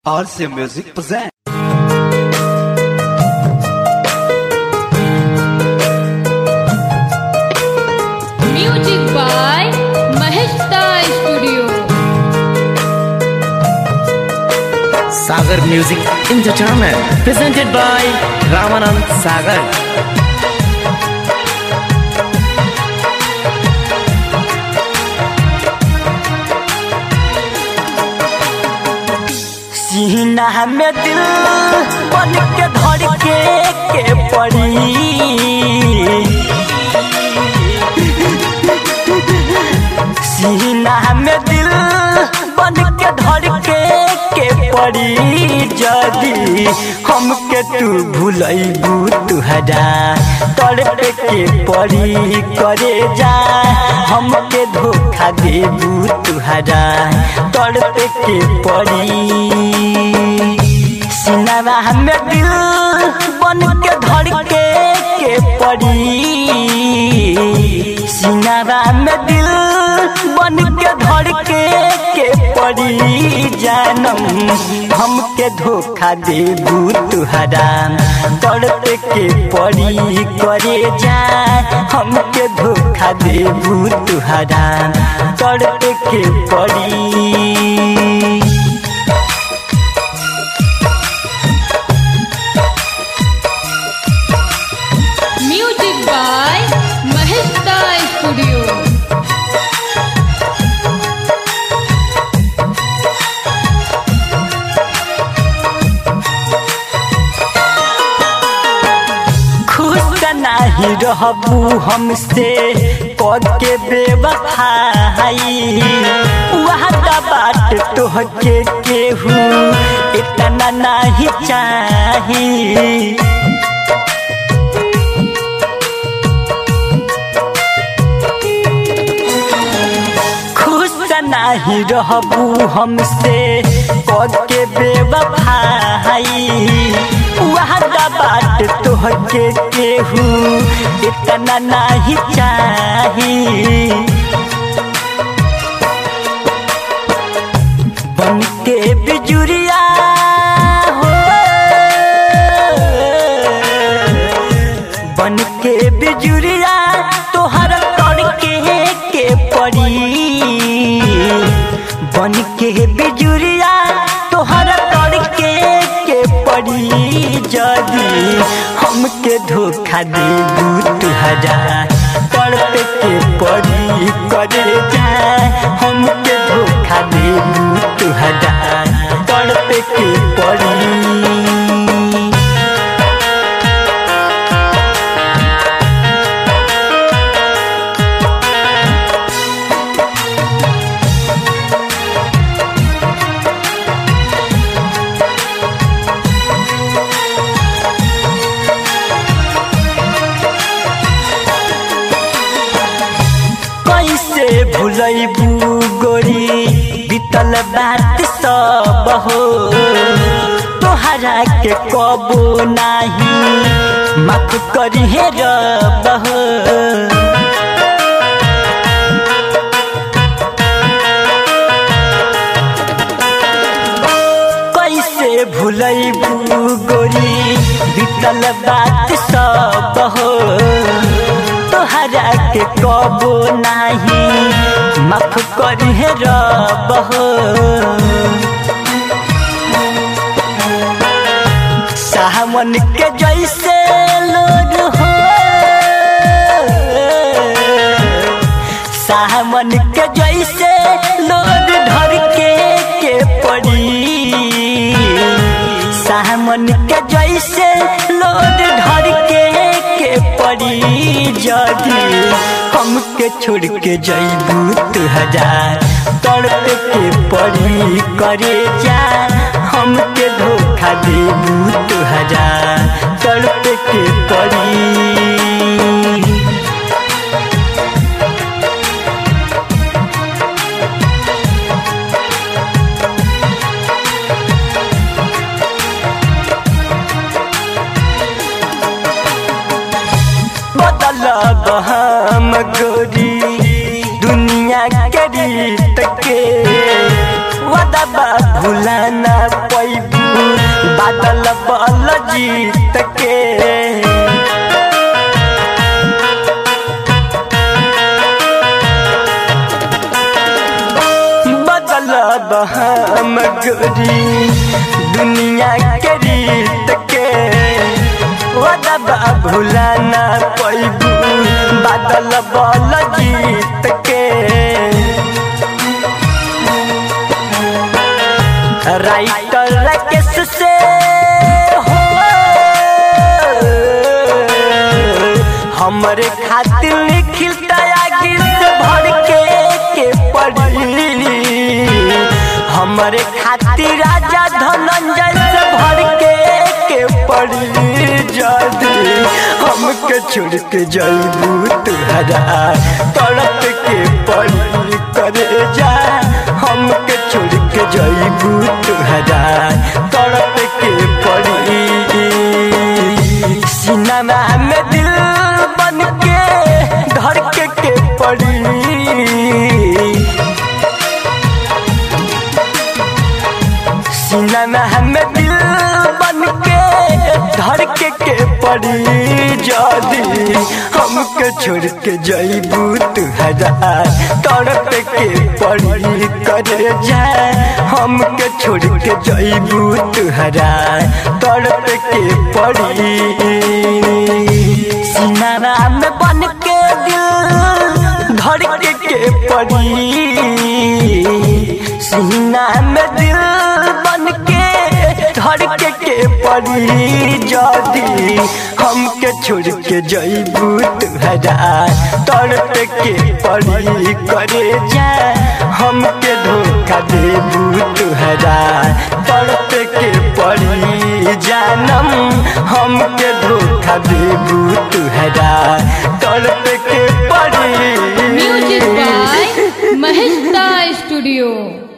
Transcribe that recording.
RC Music present. Music by Maheshta Studio. Sagar Music Entertainment presented by Ramanand Sagar. सीना में दिल बन के धड़ के के पड़ी सीना में दिल बन के धड़ के के पड़ी जदी हमके तू भूलैबू तुहरा तड़पे के पड़ी करे जा हमके धोखा देबू तुहरा तड़पे के पड़ी सिनारा में दिल बन के धड़ के के पड़ी सिनारा में दिल बन के धड़ के के पड़ी जानम हमके धोखा देबू तुहरा तड़पे के पड़ी करे जा हमके धोखा देबू तुहरा तड़पे के पड़ी Music by Maheshta Studio. खुश नहीं रहबू हमसे कद के बेवफाई वहाँ बात तोहके केहू इतना नहीं चाही खुश नहीं रहबू हमसे कद के बेवफाई वहाँ बात तोहके केहू इतना नहीं चाही बन के बिजुरिया हो बन के बिजुरिया तोहर तड़के के पड़ी बन के बिजुरिया तोहर तड़के के पड़ी जदी हमके धोखा देबू तुहरा तड़पे के पड़ी करे जा हमके धोखा देबू तुहरा तड़पे के पड़ी कैसे भुलैबू गोरी बीतल बात सब हो तोहरा के कबो नाही माफ करी हे रब हो कैसे भुलैबू गोरी बीतल बात सब हो तोहरा के कबो नाही माफ करी हे रब हो सावन के जैसे लोग हो सावन के जैसे लोग धर के के पड़ी सावन के जैसे लोग धर के के पड़ी जदी हमके छोड़ के जैबू तुहरा तड़प के पड़ी करे जा हमके धोखा देबू तुहरा तड़प के पड़ी बदल हम गोरी दुनिया के रीत के वादा बा भुला ना पैबू बादल बल जीत के बदल हम गोरी दुनिया के रीत के वदबा भुला ना पैबू बादल बल जीत के राइटर राकेश से हो हमरे खातिर लिखिल गीत भर के के पढ़ी हमरे खातिर राजा धनंजय से भर के के पढ़ी जदी हमके छोड़ के जईबू तुहरा तड़प के पढ़ी करे जा हमके छोड़ के जईबू तुहरा तड़प के पढ़ी सिनेमा में दिल बन के धड़के के पड़ी सिनेमा में दिल बन के धड़के के पड़ी जदी हमके छोड़ के जईबू तुहरा तड़प के पड़ी करे जाए हमके छोड़ के जईबू तुहरा तड़प के पड़ी सिनारा में बन के दिल धड़के के पड़ी सीना में दिल बन के धड़के के पड़ी जदी हमके छोड़ के जईबू तुहरा तड़प के पड़ी करे जाए हमके धोखा देबू तुहरा तड़प के पड़ी जानम हमके धोखा देबू तुहरा तड़प के पड़ी म्यूजिक बाय महेश स्टूडियो